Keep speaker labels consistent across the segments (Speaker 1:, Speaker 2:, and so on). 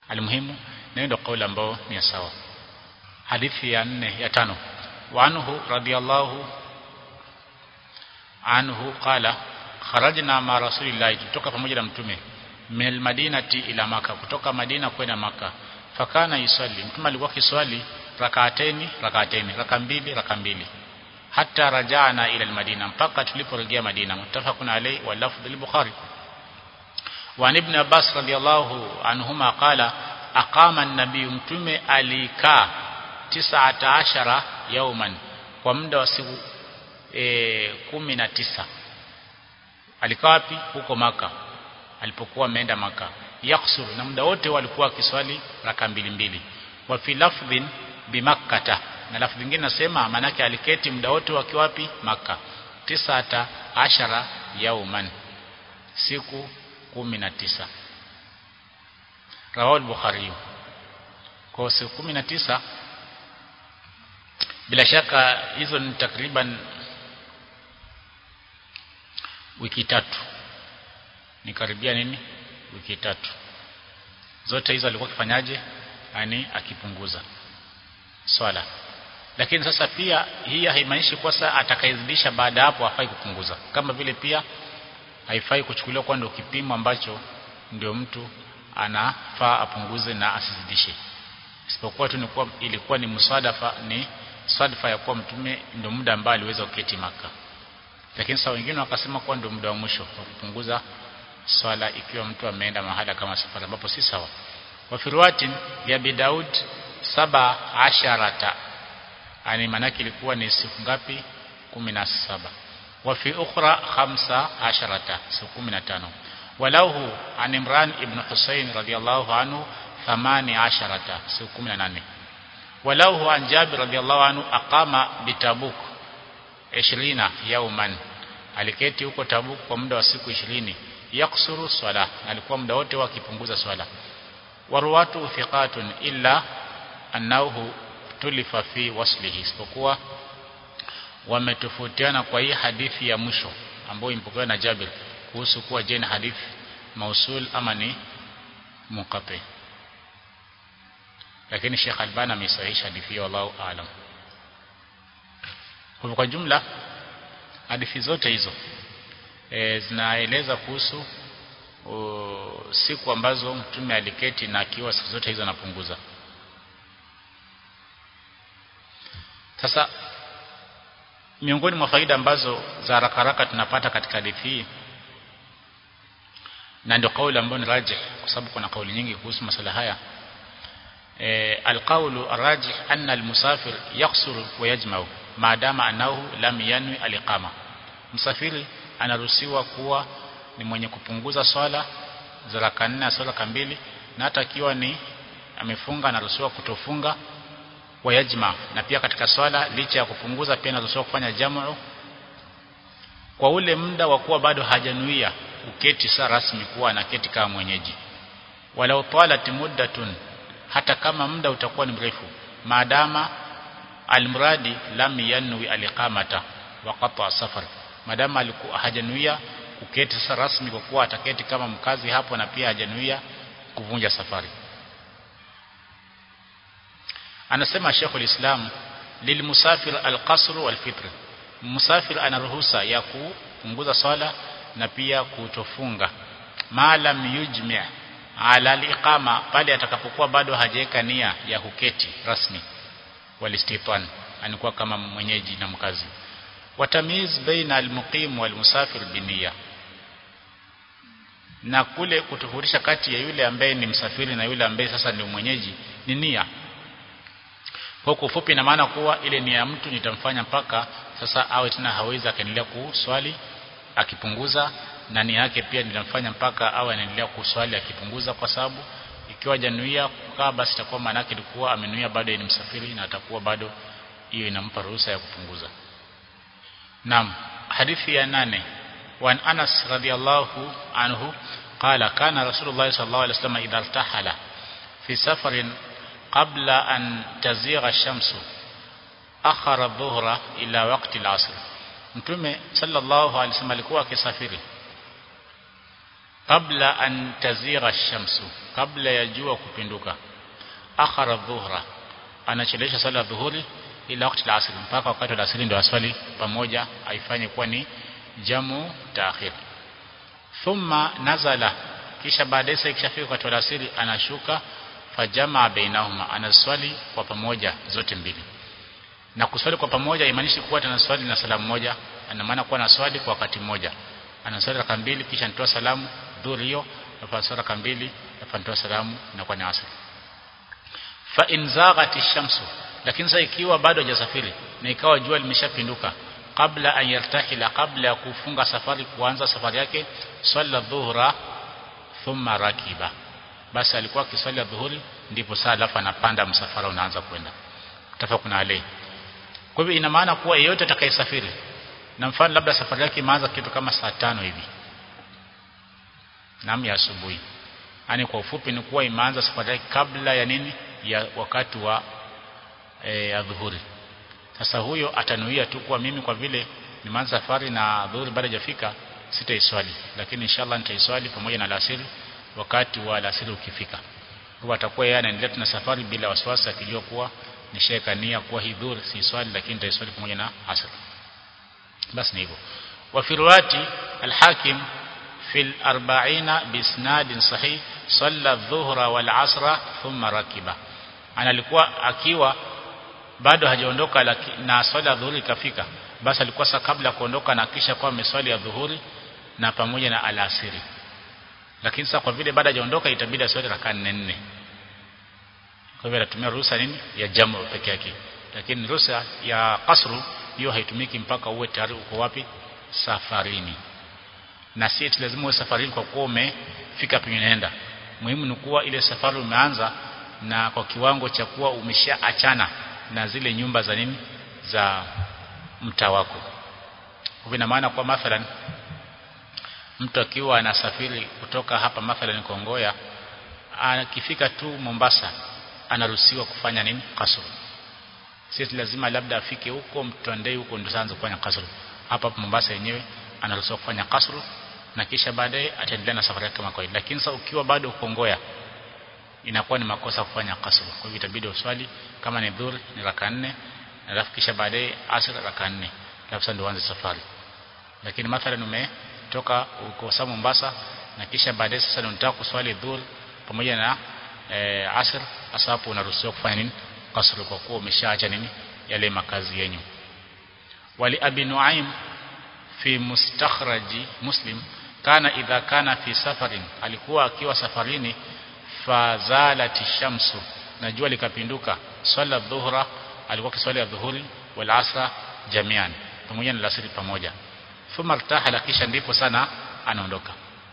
Speaker 1: almuhimu na ndio kauli ambayo ni sawa hadithi ya nne ya tano wa anhu radiyallahu anhu qala kharajna ma rasulillahi kutoka pamoja na mtume min madinati ila maka kutoka madina kwenda maka fakana yusalli mtume alikuwa kiswali rakaateni rakaateni raka mbili raka mbili hata rajana ila almadina mpaka tuliporejea madina muttafaqun alayhi wa lafdh al-bukhari wa ibn abbas radiyallahu anhuma qala aqama an-nabiy mtume alikaa 19 yauman kwa muda wa siku e, kumi na tisa alikaa wapi huko maka alipokuwa ameenda maka yaksuru na muda wote walikuwa kiswali raka mbili mbili wa fi lafdhin bimakkata na lafdhi nyingine nasema manake aliketi muda wote wakiwa wapi maka tisata ashara yauman siku kumi na tisa rawahu al-bukhari kwa siku kumi na tisa bila shaka hizo ni takriban wiki tatu ni karibia nini wiki tatu zote hizo alikuwa akifanyaje yani akipunguza swala lakini sasa pia hii haimaanishi kwa sasa atakayezidisha baada hapo hafai kupunguza kama vile pia haifai kuchukuliwa kwa ndio kipimo ambacho ndio mtu anafaa apunguze na asizidishe isipokuwa tu nikuwa ilikuwa ni musadafa ni sadfa ya kuwa mtume ndio muda ambao aliweza kuketi maka lakini sasa wengine wakasema kuwa ndio muda wa mwisho wa kupunguza swala ikiwa mtu ameenda mahala kama safari ambapo si sawa wa firwatin ya bidaud saba asharata yani manake ilikuwa ni siku ngapi kumi na saba wa fi ukhra khamsa asharata siku kumi na tano walahu an imran ibn husayn radiyallahu anhu thamani asharata siku kumi na nane walahu an jabir radiyallahu anhu aqama bitabuk 20 yauman aliketi huko tabuk kwa muda wa siku 20 yaksuru swala alikuwa muda wote wakipunguza swala waruwatu thiqatun illa annahu tulifa fi waslihi isipokuwa wametofautiana kwa hii hadithi ya mwisho ambayo impokewa na Jabir kuhusu kuwa je ni hadithi mausul ama ni munqati lakini Sheikh Albani amesahihisha hadithi hiyo wallahu aalam kwa jumla hadithi zote hizo e, zinaeleza kuhusu o, siku ambazo mtume aliketi na akiwa siku zote hizo anapunguza sasa miongoni mwa faida ambazo za haraka haraka tunapata katika hadithi hii na ndio kauli ambayo ni rajih kwa sababu kuna kauli nyingi kuhusu masala haya e, alqaulu arrajih anna almusafir yaksuru wa yajma'u maadama annahu lam yanwi aliqama msafiri anaruhusiwa kuwa ni mwenye kupunguza swala za raka nne na swala mbili na hata akiwa ni amefunga anaruhusiwa kutofunga wayajma na pia katika swala licha ya kupunguza pia anaruhusiwa kufanya jamu kwa ule muda wa kuwa bado hajanuia uketi saa rasmi kuwa anaketi kama mwenyeji walau talat muddatun hata kama muda utakuwa ni mrefu maadama almuradi lam yanwi aliqamata wa qata safar madama alikuwa hajanuia kuketi sasa rasmi kwa kuwa ataketi kama mkazi hapo na pia hajanuia kuvunja safari anasema Sheikhul Islam lilmusafir alqasr walfitr musafir ana ruhusa ya kupunguza swala na pia kutofunga maalam yujmi' ala aliqama pale atakapokuwa bado hajaweka nia ya kuketi rasmi walistitan anakuwa kama mwenyeji na mkazi watamiz baina almuqim walmusafir biniya na kule kutofautisha kati ya yule ambaye ni msafiri na yule ambaye sasa ni mwenyeji ni nia kwa kufupi na maana kuwa ile nia ya mtu nitamfanya mpaka sasa awe tena hawezi akaendelea kuswali akipunguza na nia yake pia nitamfanya mpaka awe anaendelea kuswali akipunguza kwa sababu ikiwa januia kukaa basi itakuwa maana yake ilikuwa amenuia bado ni msafiri na atakuwa bado hiyo inampa ruhusa ya kupunguza Naam hadithi ya nane وعن أنس رضي الله عنه قال كان رسول الله صلى الله عليه وسلم إذا ارتحل في سفر قبل أن تزيغ الشمس أخر الظهر إلى وقت العصر mtume sallallahu alaihi wasallam alikuwa akisafiri qabla an tazira shamsu kabla ya jua kupinduka akhara dhuhra anachelesha sala dhuhuri ila wakati al-asr mpaka wakati wa asri ndio aswali pamoja aifanye kuwa ni jamu taakhir thumma nazala kisha baadaye sasa ikishafika wakati wa asri anashuka fajamaa bainahuma anaswali kwa pamoja zote mbili na kuswali kwa pamoja imaanishi kuwa tunaswali na salamu moja ana maana kuwa naswali kwa wakati mmoja anaswali raka mbili kisha nitoa salamu dhuhuri hiyo na raka mbili na nitoa salamu na kwa ni asr fa in zaghati shamsu lakini sasa ikiwa bado hajasafiri na ikawa jua limeshapinduka kabla an yartahila kabla ya kufunga safari kuanza safari yake swalla dhuhra thumma rakiba basi alikuwa akiswali dhuhuri ndipo saa alafu anapanda msafara unaanza kwenda tafakuna alayhi kwa hivyo ina maana kuwa yeyote atakayesafiri na mfano labda safari yake imeanza kitu kama saa tano hivi naam ya asubuhi yani kwa ufupi ni kuwa imeanza safari yake kabla ya nini ya wakati wa e, ya dhuhuri sasa huyo atanuia tu kuwa mimi kwa vile nimeanza safari na dhuhuri bado hajafika sitaiswali lakini inshallah nitaiswali pamoja na alasiri wakati wa alasiri ukifika kwa atakuwa yeye anaendelea na safari bila wasiwasi akijua kuwa nishaweka nia kuwa hii dhuhuri si swali lakini nitaiswali pamoja na asr basi ni hivyo wa fi riwayati al-hakim fi al-arba'ina bi isnadin sahih salla adh-dhuhra wal 'asra thumma rakiba ana alikuwa akiwa bado hajaondoka na swala ya dhuhuri ikafika basi alikuwa sasa kabla kuondoka na kisha kwa ameswali ya dhuhuri na pamoja na alasiri lakini sasa kwa vile bado hajaondoka itabidi aswali raka 4 4 kwa hivyo anatumia ruhusa nini ya jamu peke yake lakini ruhusa ya kasru hiyo haitumiki mpaka uwe tayari uko wapi safarini na si eti lazima uwe safarini kwa kuwa umefika penye unaenda muhimu ni kuwa ile safari umeanza na kwa kiwango cha kuwa umeshaachana na zile nyumba za nini za mtaa wako kwa ina maana kwa mathalan mtu akiwa anasafiri kutoka hapa mathalan Kongoya akifika tu Mombasa anaruhusiwa kufanya nini kasru sisi lazima labda afike huko mtandei huko ndio aanze kufanya kasru hapa hapa Mombasa yenyewe anaruhusiwa kufanya kasru na kisha baadaye ataendelea na safari yake kama kawaida lakini sasa ukiwa bado Kongoya inakuwa ni makosa kufanya kasru kwa hivyo itabidi uswali kama ni dhuhuri ni raka nne alafu kisha baadaye asr raka nne alafu sasa ndio uanze safari lakini mathalan umetoka uko sa Mombasa na kisha baadaye sasa ndio unataka kuswali dhuhuri pamoja na e, asr hasa hapo unaruhusiwa kufanya nini kasru kwa kuwa umeshaacha nini yale makazi yenyu wali abi nuaim fi mustakhraji muslim kana idha kana fi safarin alikuwa akiwa safarini fazalati shamsu na jua likapinduka swala dhuhra alikuwa kiswali ya dhuhuri wal asra jamian pamoja na lasiri pamoja thumma irtahala kisha ndipo sana anaondoka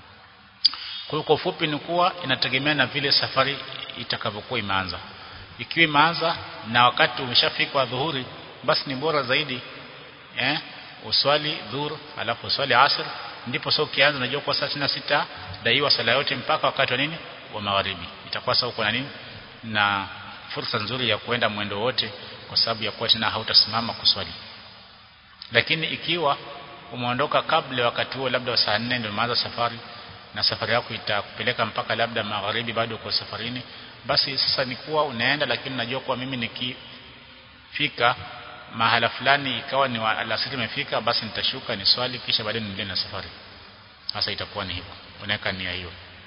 Speaker 1: kwa hiyo kwa ufupi ni kuwa inategemea na vile safari itakavyokuwa imeanza ikiwa imeanza na wakati umeshafika dhuhuri basi ni bora zaidi eh uswali dhuhur alafu uswali asr ndipo sasa ukianza unajua kwa saa 66 daiwa sala yote mpaka wakati wa nini wa magharibi itakuwa sasa uko na nini na fursa nzuri ya kuenda mwendo wote kwa sababu ya kuwa tena hautasimama kuswali lakini ikiwa umeondoka kabla wakati huo labda wa saa 4 ndio umeanza safari na safari yako itakupeleka mpaka labda magharibi bado uko safarini basi sasa ni kuwa unaenda lakini najua kuwa mimi nikifika mahala fulani ikawa ni alasiri imefika basi nitashuka ni swali kisha baadaye niendelee na safari sasa itakuwa ni hivyo unaweka nia hiyo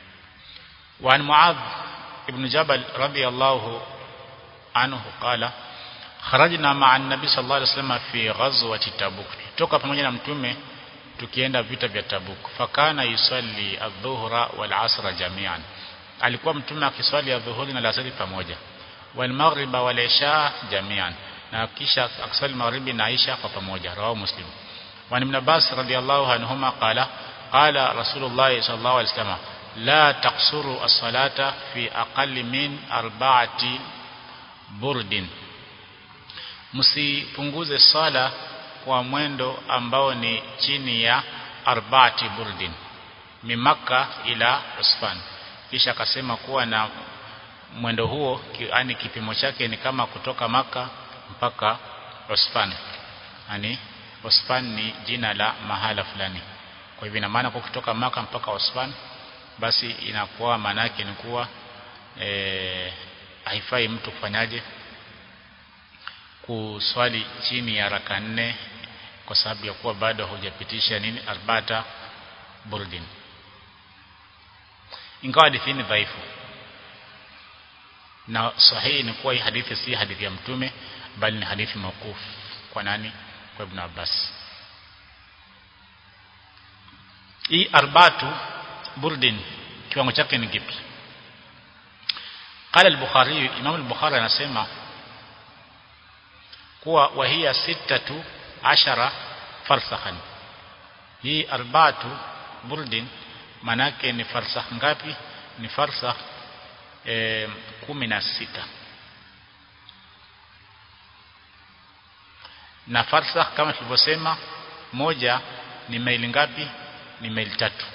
Speaker 1: وعن معاذ ابن جبل رضي الله عنه قال خرجنا مع النبي صلى الله عليه وسلم في غزوة تبوك toka pamoja na mtume tukienda vita vya Tabuk fakana yusalli adh-dhuhra wal asra jami'an alikuwa mtume akiswali adhuhuri na alasiri pamoja wal maghriba wal isha jami'an na kisha akiswali maghribi na isha kwa pamoja rawahu muslim wa ibn abbas radiyallahu anhuma qala qala rasulullah sallallahu alaihi wasallam la taqsuru as-salata fi aqalli min arba'ati burdin msipunguze sala kwa mwendo ambao ni chini ya arba'ati burdin mimaka ila usfan kisha akasema kuwa na mwendo huo yani kipimo chake ni kama kutoka maka mpaka Usfan yani Usfan ni jina la mahala fulani kwa hivyo ina maana kwa kutoka maka mpaka Usfan basi inakuwa maana yake ni kuwa e, haifai mtu kufanyaje kuswali chini ya raka nne kwa sababu ya kuwa bado hujapitisha nini arbata burdin ingawa hadithi ni dhaifu na sahihi ni kuwa hii hadithi si hadithi ya mtume bali ni hadithi mawquf kwa nani kwa ibn Abbas hii arbatu burdin kiwango chake ni kipi قال البخاري امام البخاري anasema kuwa wahia sitatu ashara farsakhan hii arbatu burdin manake ni farsakh ngapi ni farsakh e, kumi na sita na farsakh kama tulivyosema moja ni maili ngapi ni maili tatu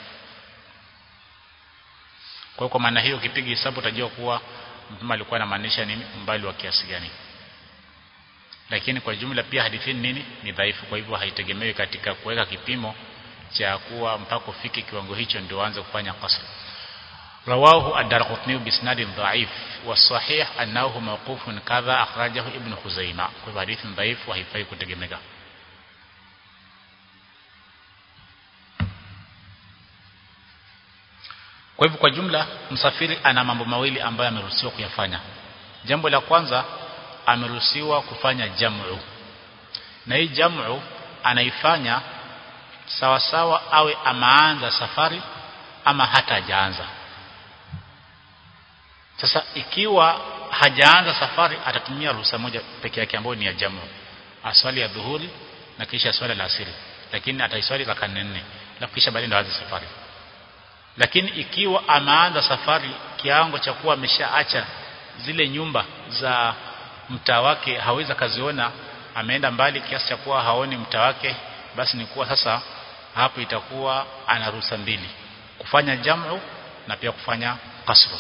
Speaker 1: kwa kwa maana hiyo ukipiga hesabu utajua kuwa mtume alikuwa anamaanisha nini umbali wa kiasi gani lakini kwa jumla pia hadithi nini ni dhaifu kwa hivyo haitegemewi katika kuweka kipimo cha kuwa mpaka ufike kiwango hicho ndio uanze kufanya qasr رواه الدرقطني باسناد ضعيف والصحيح انه موقوف كذا اخرجه ابن خزيمه kwa hadithi dhaifu haifai kutegemeka kwa hivyo kwa jumla msafiri ana mambo mawili ambayo ameruhusiwa kuyafanya jambo la kwanza ameruhusiwa kufanya jamu na hii jamu anaifanya sawa sawa awe amaanza safari ama hata hajaanza sasa ikiwa hajaanza safari atatumia ruhusa moja peke yake ambayo ni ya jamu aswali ya dhuhuri na kisha swala la asiri lakini ataiswali raka nne na kisha baadaye ndo aanze safari lakini ikiwa ameanza safari kiango cha kuwa ameshaacha zile nyumba za mtaa wake hawezi kaziona ameenda mbali kiasi cha kuwa haoni mtaa wake basi ni kuwa sasa hapo itakuwa ana ruhusa mbili kufanya jamu na pia kufanya kasru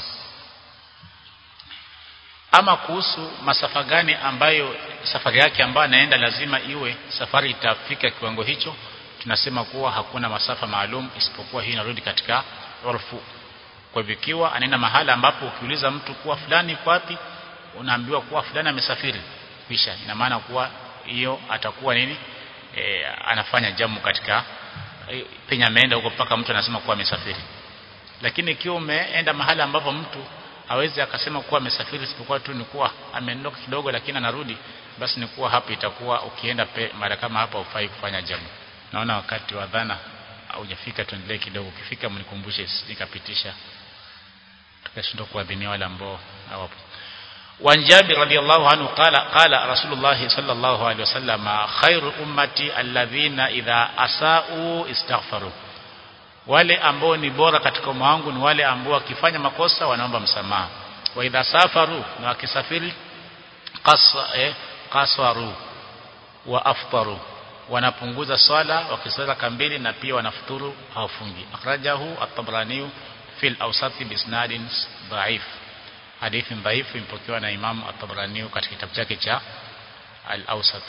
Speaker 1: ama kuhusu masafa gani ambayo safari yake ambayo anaenda lazima iwe safari itafika kiwango hicho tunasema kuwa hakuna masafa maalum isipokuwa hii inarudi katika urfu kwa hivyo ikiwa anaenda mahala ambapo ukiuliza mtu kuwa fulani wapi unaambiwa kuwa fulani amesafiri kisha ina maana kuwa hiyo atakuwa nini e, anafanya jamu katika e, penye ameenda huko mpaka mtu anasema kuwa amesafiri lakini ikiwa umeenda mahala ambapo mtu hawezi akasema kuwa amesafiri isipokuwa tu ni kuwa ameondoka kidogo lakini anarudi basi ni kuwa hapo itakuwa ukienda mara kama hapa ufai kufanya jamu naona wakati wa dhana haujafika tuendelee kidogo ukifika mnikumbushe nikapitisha tukashindwa kuadhinia wale ambao hawapo وعن جابر رضي الله عنه قال قال رسول الله صلى الله عليه وسلم خير أمتي الذين إذا أساءوا استغفروا wale ambao ni bora katika umma wangu ni wale ambao wakifanya makosa wanaomba msamaha wa idha safaru na wakisafiri qasa eh, qaswaru wa aftaru wanapunguza swala wakisala kambili na pia wanafuturu hawafungi akhrajahu at-tabrani fil awsat bi isnadin dhaif hadithi dhaifu imepokewa na Imam at-Tabrani katika kitabu chake cha al-Awsat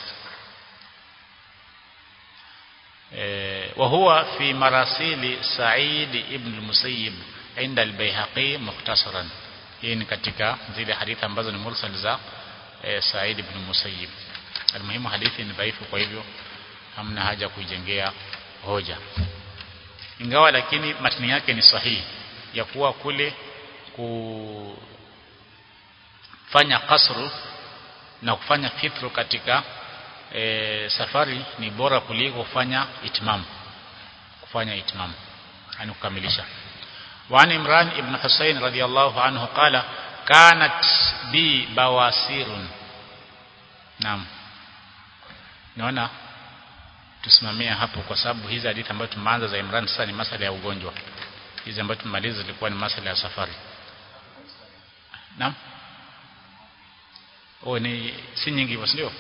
Speaker 1: وهو في مراسيل سعيد ابن المسيب عند البيهقي مختصرا hii ni katika zile hadithi ambazo ni mursal za e, Said ibn Musayyib almuhimu hadithi ni dhaifu kwa hivyo hamna haja kuijengea hoja ingawa lakini matini yake ni sahihi ya kuwa kule kufanya kasru na kufanya fitru katika e, safari ni bora kuliko kufanya itmam kufanya itmam yani kukamilisha وعن عمران ابن حسين رضي الله عنه قال كانت بي بواسير نعم naona tusimamia hapo kwa sababu hizi hadithi ambazo tumeanza za Imran sasa ni masala ya ugonjwa hizi ambazo tumemaliza zilikuwa ni masala ya safari naam oh ni si nyingi hivyo ndio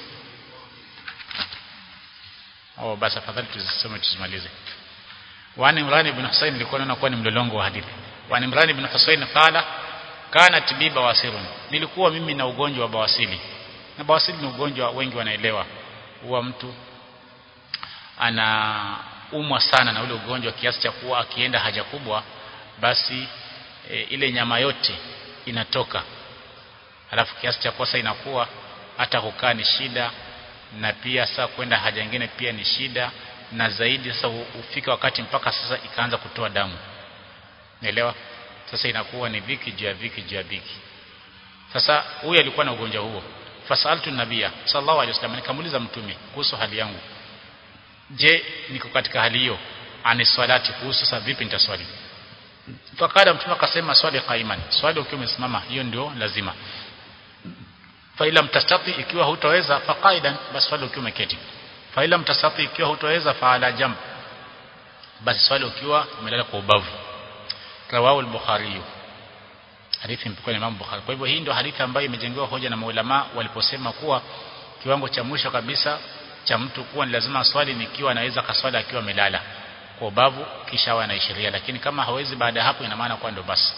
Speaker 1: oh basi afadhali tuzisome tuzimalize وعن عمران بن حسين ilikuwa naona kuwa ni mlolongo wa hadithi وعن عمران بن حسين قال كانت بي بواسير nilikuwa mimi na ugonjwa wa bawasili na bawasili ni ugonjwa wengi wanaelewa huwa mtu anaumwa sana na ule ugonjwa kiasi cha kuwa akienda haja kubwa basi e, ile nyama yote inatoka alafu kiasi cha kosa inakuwa hata kukaa ni shida na pia sasa kwenda haja nyingine pia ni shida na zaidi sasa ufika wakati mpaka sasa ikaanza kutoa damu naelewa sasa inakuwa ni viki juu ya viki juu ya viki sasa huyu alikuwa na ugonjwa huo fasaltu nabia sallallahu alaihi wasallam nikamuuliza mtume kuhusu hali yangu je niko katika hali hiyo ani swalati kuhusu sasa vipi nitaswali fakada mtume akasema swali qaiman swali ukiwa umesimama hiyo ndio lazima fa ila mtastati ikiwa hutaweza fa qaidan basi swali ukiwa umeketi fa ila mtastati ikiwa hutaweza fa ala jamb basi swali ukiwa umelala kwa ubavu rawahu al-bukhari hadithi mpokea Imam Bukhari kwa hivyo hii ndio hadithi ambayo imejengewa hoja na maulama waliposema kuwa kiwango cha mwisho kabisa cha mtu kuwa ni lazima swali nikiwa anaweza kaswali akiwa amelala kwa ubavu kisha awe anaishiria lakini kama hawezi baada ya hapo ina maana kwa ndo basi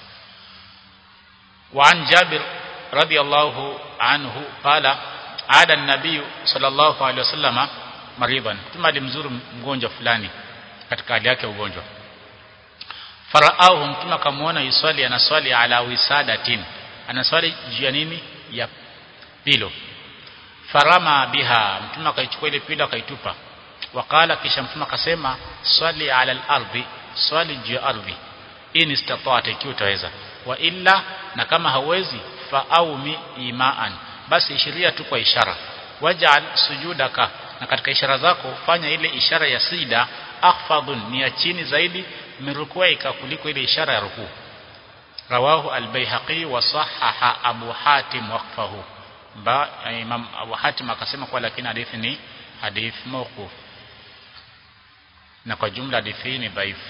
Speaker 1: وعن جابر رضي الله عنه قال عاد النبي صلى الله عليه وسلم مريضا ثم alimzuru mgonjwa fulani katika hali yake ya ugonjwa faraahu mtume akamwona yuswali anaswali ala wisadatin anaswali juu ya nini ya pilo farama biha mtume akaichukua ile pilo akaitupa wakala kisha mtume akasema swali ala al-ardhi swali juu ya ardhi in istata'ta ikiwa utaweza wa illa na kama hauwezi fa aumi imaan basi ishiria tu kwa ishara waj'al sujudaka na katika ishara zako fanya ile ishara ya sida akhfadun ni ya chini zaidi mirukuika kuliko ile ishara ya rukuu rawahu al-baihaqi wa sahaha abu hatim waqfahu ba imam abu hatim akasema kwa lakini hadithi ni hadith mawquf na kwa jumla hadithi ni dhaifu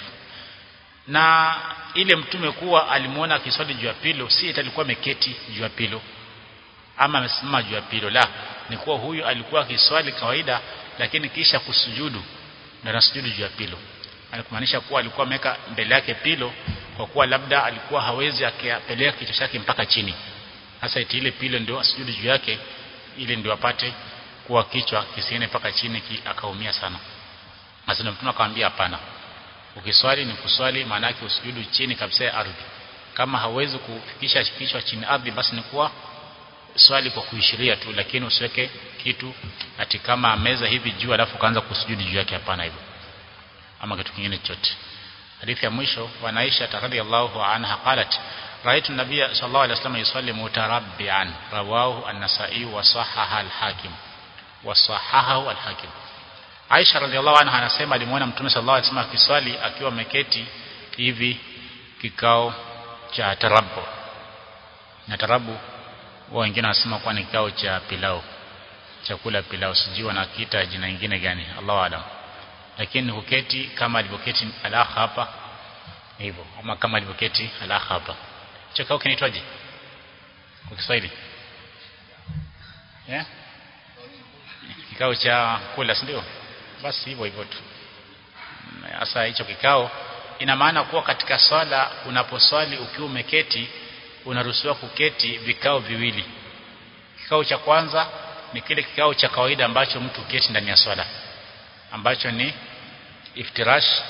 Speaker 1: na ile mtume kuwa alimuona akiswali juu ya pilo si alikuwa ameketi juu ya pilo ama amesimama juu ya pilo la ni kuwa huyu alikuwa akiswali kawaida lakini kisha kusujudu na anasujudu juu ya pilo alikumaanisha kuwa alikuwa ameweka mbele yake pilo kwa kuwa labda alikuwa hawezi akapeleka kichwa chake mpaka chini hasa iti ile pilo ndio asujudu juu yake ili ndio apate kuwa kichwa kisiene mpaka chini ki, akaumia sana sasa mtume akamwambia hapana ukiswali ni kuswali maana yake usujudu chini kabisa ya ardhi kama hawezi kufikisha kichwa chini ardhi basi ni kuwa swali kwa kuishiria tu lakini usiweke kitu ati kama meza hivi juu alafu kaanza kusujudu juu yake hapana hivyo ama kitu kingine chochote hadithi ya mwisho wa Aisha radhiyallahu anha qalat raitu nabiyya sallallahu alaihi wasallam yusalli mutarabbian rawahu an-nasa'i wa sahaha al-hakim wa sahahahu al-hakim Aisha radhiallahu anha anasema alimwona Mtume sallallahu alaihi wasallam akiswali akiwa ameketi hivi kikao cha tarabu. Na tarabu wao wengine wanasema kwa ni kikao cha pilau. Chakula pilau sijui wanakiita jina lingine gani Allahu alam. Lakini huketi kama alivyoketi alakha hapa hivyo ama kama alivyoketi alakha hapa. Hicho kikao kinaitwaje? Kwa Kiswahili? Yeah? Kikao cha kula si ndio? basi hivyo hivyo tu sasa hicho kikao ina maana kuwa katika swala unaposwali ukiwa umeketi unaruhusiwa kuketi vikao viwili kikao cha kwanza ni kile kikao cha kawaida ambacho mtu keti ndani ya swala ambacho ni iftirash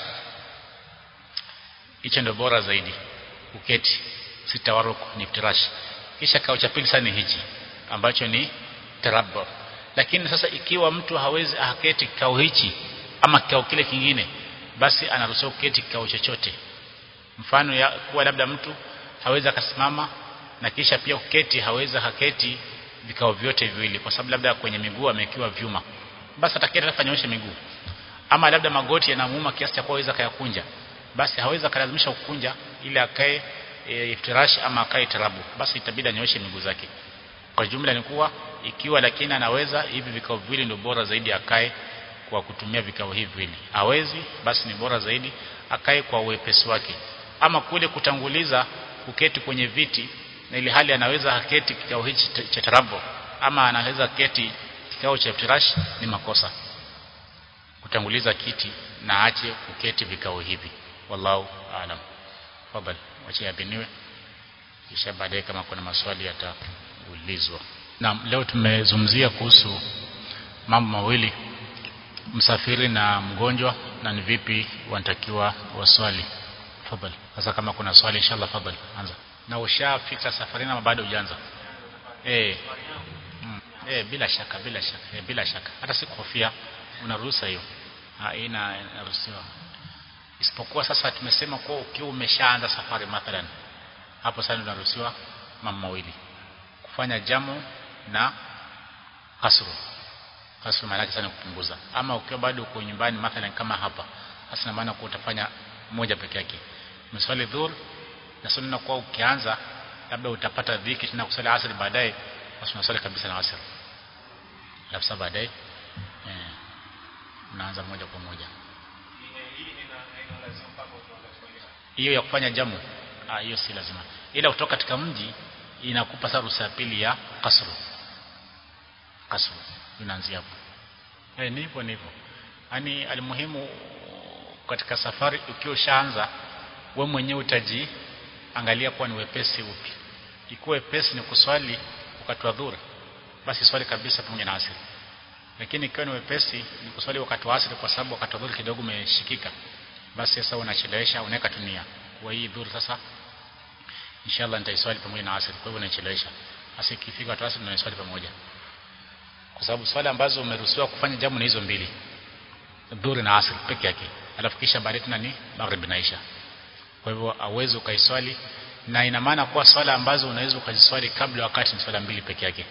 Speaker 1: hicho ndio bora zaidi uketi sitawaruku ni iftirash kisha kikao cha pili sana ni hichi ambacho ni tarabbu lakini sasa ikiwa mtu hawezi aketi kikao hichi ama kikao kile kingine basi anaruhusiwa kuketi kikao chochote mfano ya kuwa labda mtu hawezi akasimama na kisha pia kuketi hawezi haketi vikao vyote viwili kwa sababu labda kwenye miguu amekiwa vyuma basi ataketi afanyoshe miguu ama labda magoti yanamuuma kiasi cha kuweza kayakunja basi hawezi akalazimisha kukunja ili akae e, iftirash ama akae tarabu basi itabidi anyoshe miguu zake kwa jumla ni kuwa ikiwa lakini anaweza hivi vikao viwili ndio bora zaidi akae kwa kutumia vikao hivi viwili hawezi basi ni bora zaidi akae kwa uwepesi wake ama kule kutanguliza kuketi kwenye viti na ili hali anaweza haketi kikao hichi cha tarabo ama anaweza keti kikao cha iftirash ni makosa kutanguliza kiti na aache kuketi vikao hivi wallahu aalam fadhali wacha yabiniwe kisha baadaye kama kuna maswali yataulizwa na leo tumezungumzia kuhusu mambo mawili msafiri na mgonjwa na ni vipi wanatakiwa waswali tafadhali sasa kama kuna swali inshallah fadhali anza na ushafika safarini ama bado hujaanza eh mm. eh bila shaka bila shaka eh, bila shaka hata si kuhofia unaruhusa hiyo ina inaruhusiwa isipokuwa sasa tumesema kwa ukiwa umeshaanza safari mathalan hapo sasa unaruhusiwa mambo mawili kufanya jamu na kasru kasru maana yake sana kupunguza ama ukiwa bado uko nyumbani mathalan kama hapa hasa maana kwa utafanya moja peke yake mswali dhuhr na sunna kwa ukianza labda utapata dhiki tena kusali asr baadaye basi unaswali kabisa na asr alafu baadaye eh unaanza moja kwa moja hiyo ya kufanya jamu ah hiyo si lazima ila kutoka katika mji inakupa sasa ruhusa ya pili ya kasru kasru inaanzia hapo eh nipo nipo yani alimuhimu katika safari ukiwa ushaanza wewe mwenyewe utaji angalia kuwa ni wepesi upi ikiwa wepesi ni kuswali wakati wa dhuhuri basi swali kabisa pamoja na asiri lakini ikiwa ni wepesi ni kuswali wakati wa asiri kwa sababu wakati wa dhuhuri kidogo umeshikika basi sasa unachelewesha unaweka tunia kwa hii dhuhuri sasa inshallah nitaiswali pamoja na asiri kwa hivyo unachelewesha hasa ikifika wakati wa asiri unaiswali pamoja kwa sababu swali ambazo umeruhusiwa kufanya jamu ni hizo mbili dhuhuri na asiri peke yake alafu kisha baadaye tena ni magharibi na isha kwa hivyo awezi ukaiswali na ina maana kuwa swala ambazo unaweza ukaziswali kabla wakati ni swala mbili peke yake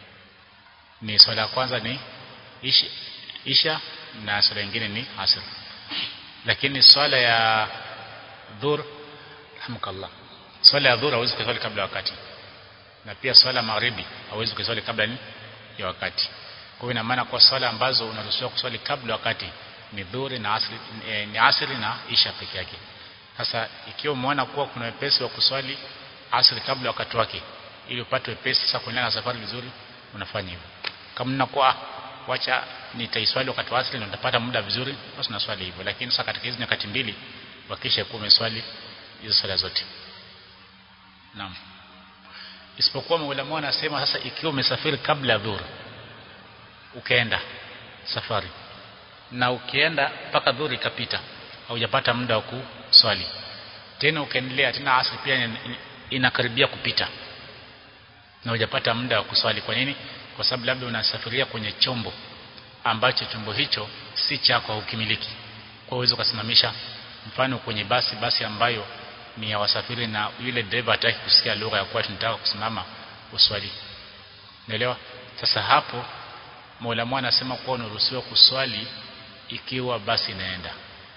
Speaker 1: ni swala ya kwanza ni isha, isha na swala nyingine ni asr lakini swala ya dhur rahmukallah swala ya dhur hauwezi kuswali kabla wakati na pia swala magharibi hauwezi kuswali kabla ni ya wakati kwa hiyo ina maana kwa swala ambazo unaruhusiwa kuswali kabla wakati ni dhuri na asri, e, ni asri na isha peke yake sasa ikiwa umeona kuwa kuna wepesi wa kuswali asri kabla wakati wake ili upate wepesi sasa kuendelea na safari vizuri unafanya hivyo kama ninakuwa wacha nitaiswali wakati wa asri na nitapata muda vizuri basi naswali hivyo lakini sasa katika hizo nyakati mbili hakikisha kuwa umeswali hizo swala zote naam isipokuwa maulama wanasema sasa ikiwa umesafiri kabla ya dhuhuri ukaenda safari na ukienda mpaka dhuhuri ikapita haujapata muda wa kuswali tena ukaendelea tena asri pia inakaribia kupita na hujapata muda wa kuswali kwa nini kwa sababu labda unasafiria kwenye chombo ambacho chombo hicho si chako haukimiliki kwa uwezo ukasimamisha mfano kwenye basi basi ambayo ni ya wasafiri na yule dereva hataki kusikia lugha ya kuwa tunataka kusimama uswali naelewa sasa hapo Mola anasema kuwa unaruhusiwa kuswali ikiwa basi inaenda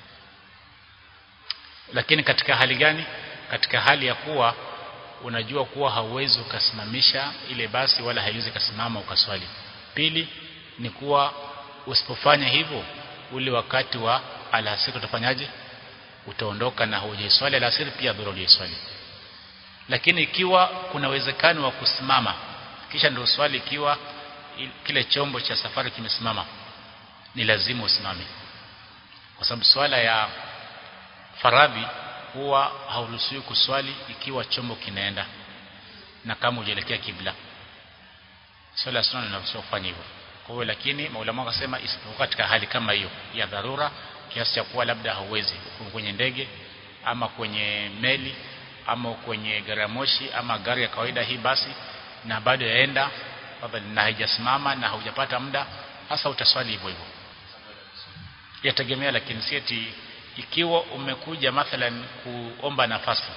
Speaker 1: lakini katika hali gani katika hali ya kuwa unajua kuwa hauwezi ukasimamisha ile basi wala haiwezi kasimama ukaswali pili ni kuwa usipofanya hivyo ule wakati wa alasiri utafanyaje utaondoka na hujaiswali alasiri pia dhura hujaiswali lakini ikiwa kuna uwezekano wa kusimama kisha ndio swali ikiwa kile chombo cha safari kimesimama ni lazima usimame kwa sababu swala ya faradhi huwa hauruhusiwi kuswali ikiwa chombo kinaenda na kama hujaelekea kibla swala sunna inaruhusiwa kufanya hivyo kwa hiyo lakini maulama wakasema isipokuwa katika hali kama hiyo ya dharura kiasi cha kuwa labda hauwezi kwenye ndege ama kwenye meli ama kwenye gari ya moshi ama gari ya kawaida hii basi na bado yaenda na haijasimama na haujapata muda hasa utaswali hivyo hivyo yategemea lakini si eti ikiwa umekuja mathalan kuomba nafasi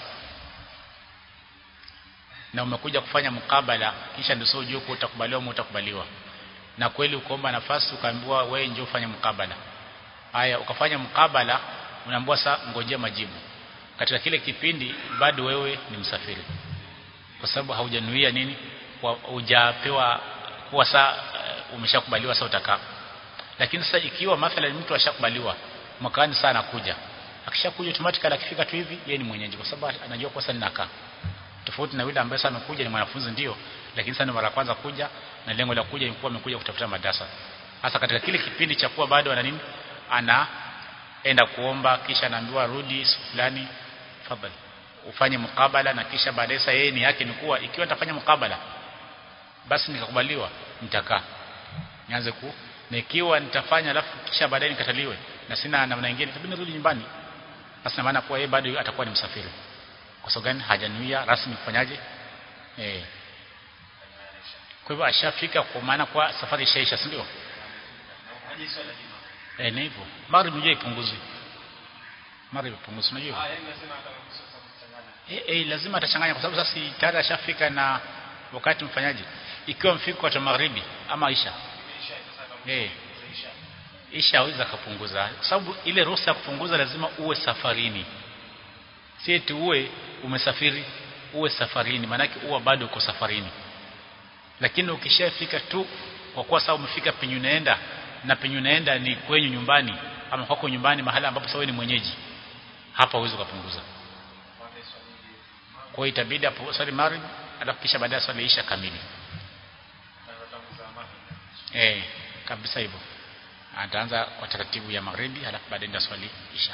Speaker 1: na umekuja kufanya mkabala kisha ndio sio ujue utakubaliwa au utakubaliwa na kweli ukaomba nafasi ukaambiwa wewe njoo ufanye mkabala haya ukafanya mkabala unaambiwa sasa ngojea majibu katika kile kipindi bado wewe ni msafiri kwa sababu haujanuia nini hujapewa kuwa saa uh, umeshakubaliwa sasa utakaa lakini sasa ikiwa mathalan mtu ashakubaliwa mwakani sana anakuja akishakuja automatically akifika tu hivi yeye ni mwenyeji kwa sababu anajua kwa sasa ninakaa tofauti na yule ambaye sasa amekuja ni mwanafunzi ndio lakini sasa mara kwanza kuja na lengo la kuja ilikuwa amekuja kutafuta madrasa hasa katika kile kipindi cha kuwa bado ana nini anaenda kuomba kisha anaambiwa rudi fulani fadhali ufanye mukabala na kisha baadaye sasa yeye ni yake ni kuwa ikiwa nitafanya mukabala basi nikakubaliwa nitakaa nianze ku na ikiwa nitafanya alafu kisha baadaye nikataliwe na sina namna nyingine itabidi nirudi nyumbani basi na maana kuwa yeye bado atakuwa ni msafiri kwa sababu gani hajanuia rasmi kufanyaje eh kwa hivyo ashafika kwa maana kwa safari ishaisha si ndio eh ni hivyo maghrib ndio ipunguzwe maghrib ipunguzwe unajua eh eh lazima atachanganya kwa sababu sasa tayari ashafika na wakati mfanyaji ikiwa mfiko wa magharibi ama isha eh isha aweza kupunguza kwa sababu ile ruhusa ya kupunguza lazima uwe safarini si eti uwe umesafiri uwe safarini maanake uwe bado uko safarini lakini ukishafika tu kwa kuwa sasa umefika penye unaenda na penye unaenda ni kwenyu nyumbani ama kwako nyumbani mahali ambapo sasa ni mwenyeji hapa uweze kupunguza kwa hiyo itabidi hapo swali maghrib alafu kisha baadaye swali isha kamili eh kabisa hivyo ataanza kwa taratibu ya magharibi alafu baadaye ndio swali isha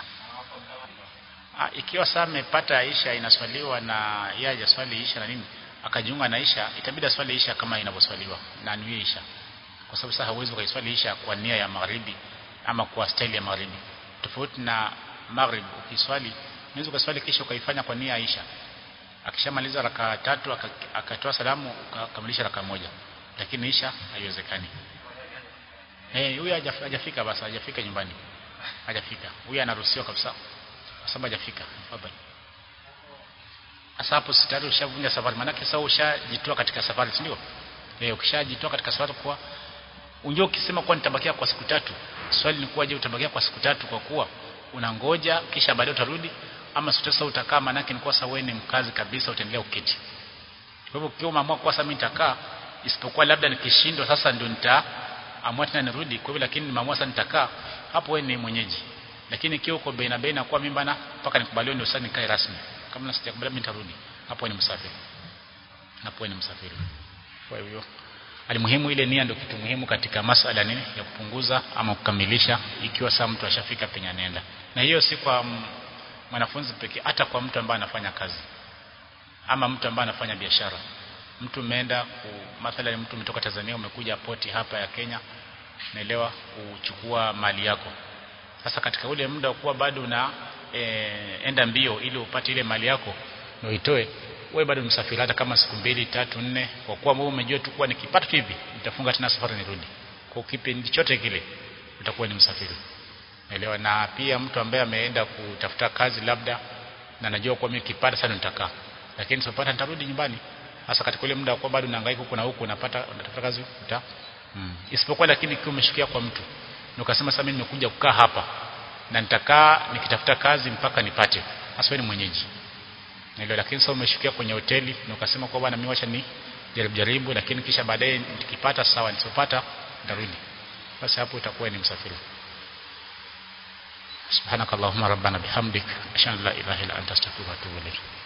Speaker 1: ha, ikiwa saa amepata isha inaswaliwa na yeye hajaswali isha na nini akajiunga na isha itabidi swali isha kama inavyoswaliwa na niwe isha kwa sababu sasa hauwezi kuiswali isha kwa nia ya magharibi ama kwa staili ya magharibi tofauti na maghrib ukiswali unaweza kuswali kisha ukaifanya kwa nia ya isha akishamaliza raka tatu akatoa salamu ukakamilisha raka moja lakini isha haiwezekani eh huyu hajafika basi hajafika nyumbani hajafika huyu anaruhusiwa kabisa kwa sababu hajafika fadhali sasa hapo sitari ushavunja safari maana sasa ushajitoa katika safari si ndio eh ukishajitoa katika safari kwa unjoo ukisema kwa nitabakia kwa siku tatu swali ni kuwa je utabakia kwa siku tatu kwa kuwa unangoja kisha baadaye utarudi ama sasa utakaa maana yake ni kwa sababu wewe ni mkazi kabisa utaendelea uketi kwa hivyo ukiwa umeamua kwa sasa mimi nitakaa isipokuwa labda nikishindwa sasa ndio nitaamua tena nirudi kwa hivyo lakini nimeamua sasa nitakaa hapo wewe ni mwenyeji lakini ikiwa uko baina baina kwa mimi bana mpaka nikubaliwe ndio sasa nikae rasmi kama sijakubaliwa mimi nitarudi hapo ni msafiri hapo ni msafiri kwa hivyo alimuhimu ile nia ndio kitu muhimu katika masala nini ya kupunguza ama kukamilisha ikiwa saa mtu ashafika penye anaenda na hiyo si kwa mwanafunzi pekee hata kwa mtu ambaye anafanya kazi ama mtu ambaye anafanya biashara mtu umeenda mathalan mtu umetoka Tanzania umekuja poti hapa ya Kenya naelewa kuchukua mali yako sasa katika ule muda kuwa bado una e, enda mbio ili upate ile mali yako na uitoe wewe bado msafiri hata kama siku mbili tatu nne kwa kuwa wewe umejua tu kuwa nikipata tu hivi nitafunga tena safari nirudi kwa kipindi chote kile utakuwa ni msafiri naelewa na pia mtu ambaye ameenda kutafuta kazi labda na najua kwa mimi kipata sana nitakaa lakini sipata nitarudi nyumbani hasa katika ule muda kwa bado unahangaika huko na huko unapata unatafuta kazi uta mm. isipokuwa lakini ikiwa umeshikia kwa mtu na ukasema sasa mimi nimekuja kukaa hapa na nitakaa nikitafuta kazi mpaka nipate hasa ni mwenyeji naelewa lakini sasa umeshikia kwenye hoteli na ukasema kwa bwana mimi wacha ni jaribu jaribu lakini kisha baadaye nikipata sawa nisipopata nitarudi basi hapo utakuwa ni msafiri سبحانك اللهم ربنا بحمدك أشهد أن لا إله إلا أنت أستغفرك وأتوب إليك